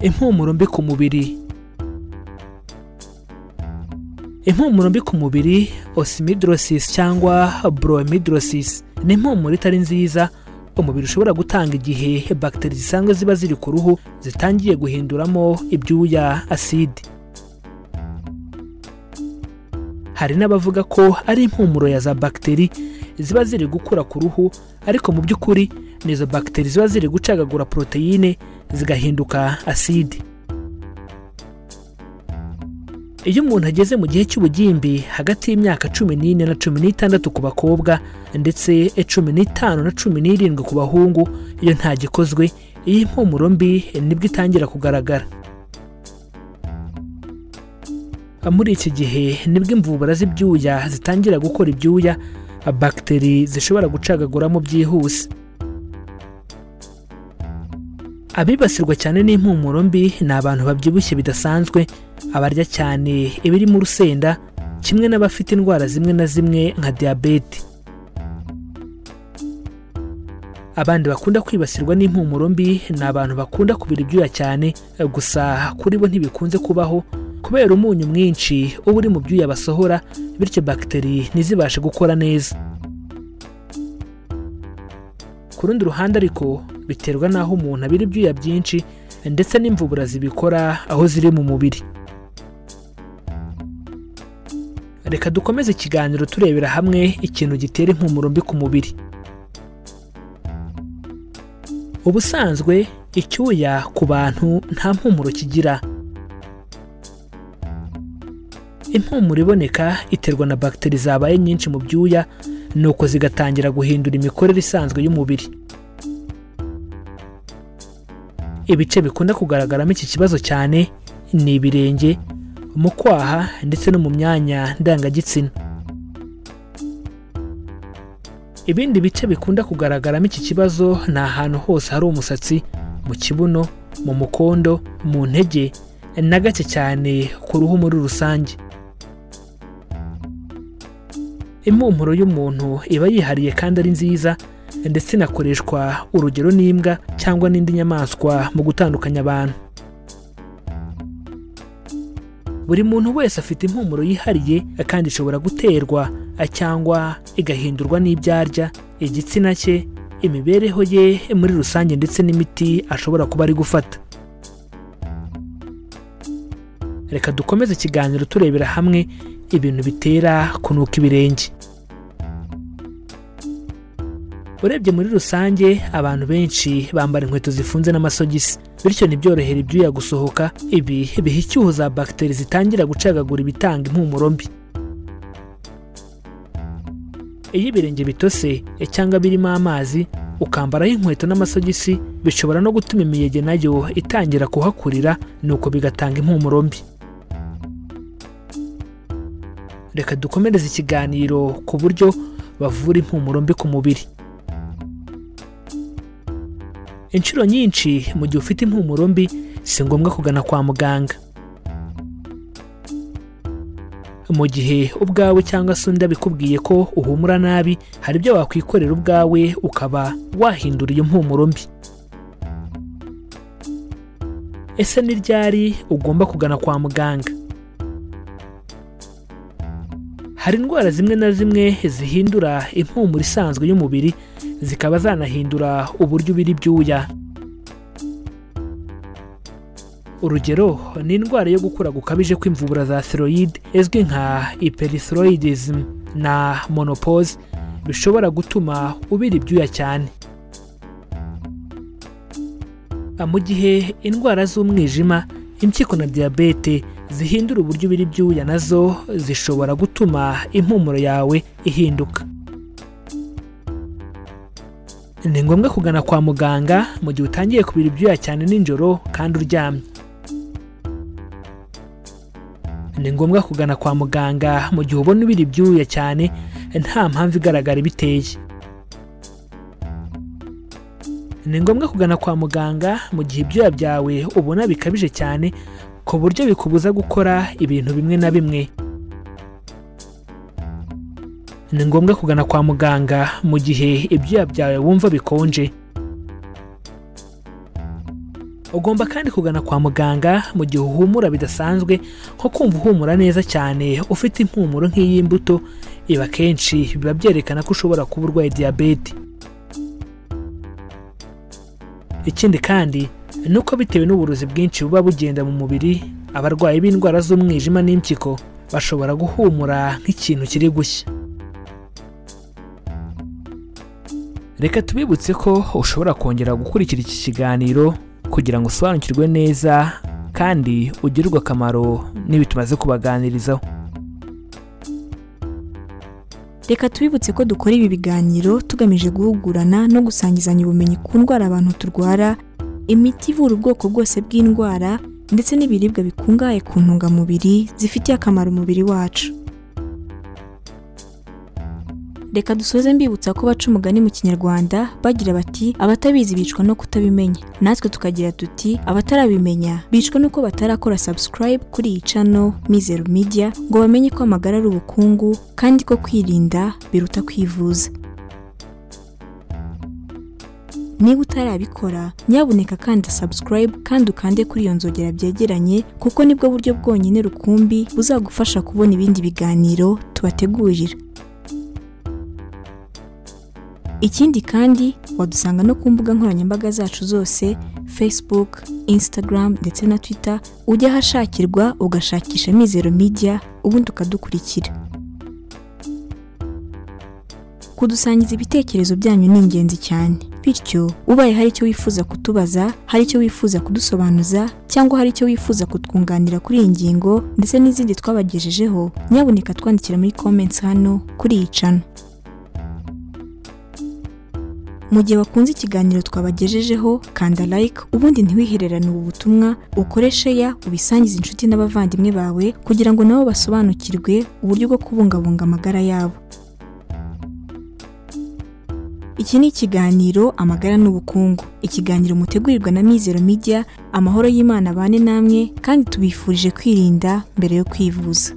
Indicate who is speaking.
Speaker 1: impumuro mbi ku mubiri impumuro mbi ku mubiri osimidrosis cyangwa broamidrosis ni impumuro itari nziza umubiri ushobora gutanga igihe bagiteri zisanzwe ziba ziri ku ruhu zitangiye guhinduramo ibyuya aside hari n'abavuga ko ari impumuro ya za bagiteri ziba ziri gukura ku ruhu ariko mu by'ukuri ni izo bagiteri ziba ziri gucagagura poroteyine zigahinduka aside iyo umuntu ageze mu gihe cy'ubugimbi hagati y'imyaka cumi n'ine na cumi n'itandatu ku bakobwa ndetse cumi n'itanu na cumi n'irindwi ku bahungu iyo ntagikozwe iyi mpumuro mbi nibwo itangira kugaragara muri iki gihe nibwo imvubura z'ibyuya zitangira gukora ibyuya bagiteri zishobora gucagaguramo byihuse abibasirwa cyane n'impumuro mbi ni abantu babyibushye bidasanzwe abarya cyane ibirimo urusenda kimwe n'abafite indwara zimwe na zimwe nka diyabete abandi bakunda kwibasirwa n'impumuro mbi ni abantu bakunda kubira ibyuya cyane gusa kuri bo ntibikunze kubaho kubera umunyu mwinshi uba uri mu byuya basohora bityo bagiteri ntizibashe gukora neza ku rundi ruhande ariko biterwa n'aho umuntu abira ibyuya byinshi ndetse n'imvubura zibikora aho ziri mu mubiri reka dukomeze ikiganiro turebera hamwe ikintu gitera impumuro mbi ku mubiri ubusanzwe icyuya ku bantu nta mpumuro kigira impumuro iboneka iterwa na bagiteri zabaye nyinshi mu byuya nuko zigatangira guhindura imikorere isanzwe y'umubiri ibice bikunda kugaragaramo iki kibazo cyane ni ibirenge mu kwaha ndetse no mu myanya ndangagitsina ibindi bice bikunda kugaragaramo iki kibazo ni ahantu hose hari umusatsi mu kibuno mu mukondo mu ntege na gake cyane ku ruhu muri rusange impumuro y'umuntu iba yihariye kandi ari nziza ndetse inakoreshwa urugero n'imbwa cyangwa n'indi nyamaswa mu gutandukanya abantu buri muntu wese afite impumuro yihariye kandi ishobora guterwa cyangwa igahindurwa n'ibyo arya igitsina cye imibereho ye muri rusange ndetse n'imiti ashobora kuba ari gufata reka dukomeze ikiganiro turebera hamwe ibintu bitera kunuka ibirenge urebye muri rusange abantu benshi bambara inkweto zifunze n'amasogisi bityo ntibyorohere ibyuya gusohoka ibi biha icyuho za bagiteri zitangira gucagagura ibitanga impumuro mbi iyo ibirenge bitose cyangwa birimo amazi ukambaraho inkweto n'amasogisi bishobora no gutuma imiyege nayo itangira kuhakurira nuko bigatanga impumuro mbi reka dukomereze ikiganiro ku buryo bavura impumuro mbi ku mubiri inshuro nyinshi mu gihe ufite impumuro mbi si ngombwa kugana kwa muganga mu gihe ubwawe cyangwa se undi abikubwiye ko uhumura nabi hari ibyo wakwikorera ubwawe ukaba wahindura iyo mpumuro mbi ese ni ryari ugomba kugana kwa muganga hari indwara zimwe na zimwe zihindura impumuro isanzwe y'umubiri zikaba zanahindura uburyo ubira ibyuya urugero ni indwara yo gukura gukabije kw'imvubura za siroyide izwi nka iperisiroyidizmu na monopoze bishobora gutuma ubira ibyuya cyane mu gihe indwara z'umwijima impyiko na diyabete zihindura uburyo ubira ibyuya nazo zishobora gutuma impumuro yawe ihinduka ni ngombwa kugana kwa muganga mu gihe utangiye kubira ibyuya cyane nijoro kandi uryamye ni ngombwa kugana kwa muganga mu gihe ubona ubira ibyuya cyane nta mpamvu igaragara ibiteye ni ngombwa kugana kwa muganga mu gihe ibyuya byawe ubona bikabije cyane ku buryo bikubuza gukora ibintu bimwe na bimwe ni ngombwa kugana kwa muganga mu gihe ibyuya byawe wumva bikonje ugomba kandi kugana kwa muganga mu gihe uhumura bidasanzwe nko kumva uhumura neza cyane ufite impumuro nk'iy'imbuto ibi akenshi biba byerekana ko ushobora kuba urwaye diyabete ikindi kandi ni uko bitewe n'uburozi bwinshi buba bugenda mu mubiri abarwayi b'indwara z'umwijima n'impyiko bashobora guhumura nk'ikintu kiri gushya reka tubibutse ko ushobora kongera gukurikira iki kiganiro kugira ngo usobanukirwe neza kandi ugirirwe akamaro n'ibi tumaze kubaganirizaho
Speaker 2: reka tubibutse ko dukora ibi biganiro tugamije guhugurana no gusangizanya ubumenyi ku ndwara abantu turwara imiti ivura ubwoko bwose bw'indwara ndetse n'ibiribwa bikungahaye ku ntungamubiri zifitiye akamaro umubiri wacu reka dusoze mbibutsa ko baca umugani mu kinyarwanda bagira bati abatabizi bicwa no kutabimenya natwe tukagira tuti abatarabimenya bicwa nuko batarakora subscribe kuri iyi cano mizero media ngo bamenye ko amagara ari ubukungu kandi ko kwirinda biruta kwivuza niba utarabikora nyabuneka kanda subscribe kandi ukande kuri iyo nzogera byegeranye kuko nibwo buryo bwonyine rukumbi buzagufasha kubona ibindi biganiro tubategurira ikindi kandi wadusanga no ku mbuga nkoranyambaga zacu zose facebook instagram ndetse na twitter ujya ahashakirwa ugashakisha mizero media ubundi ukadukurikira kudusangiza ibitekerezo byanyu ni ingenzi cyane bityo ubaye hari icyo wifuza kutubaza hari icyo wifuza kudusobanuza cyangwa hari icyo wifuza kutwunganira kuri iyi ngingo ndetse n'izindi twabagejejeho nyabuneka twandikira muri comments hano kuri iyi cano mu gihe wakunze ikiganiro twabagejejeho kanda like ubundi ntiwihererane ubu butumwa ukoreshe ya ubisangize inshuti n'abavandimwe bawe kugira ngo nabo basobanukirwe uburyo bwo kubungabunga amagara yabo iki ni ikiganiro amagara n'ubukungu ikiganiro mutegurirwa na mizero media amahoro y'imana abane namwe kandi tubifurije kwirinda mbere yo kwivuza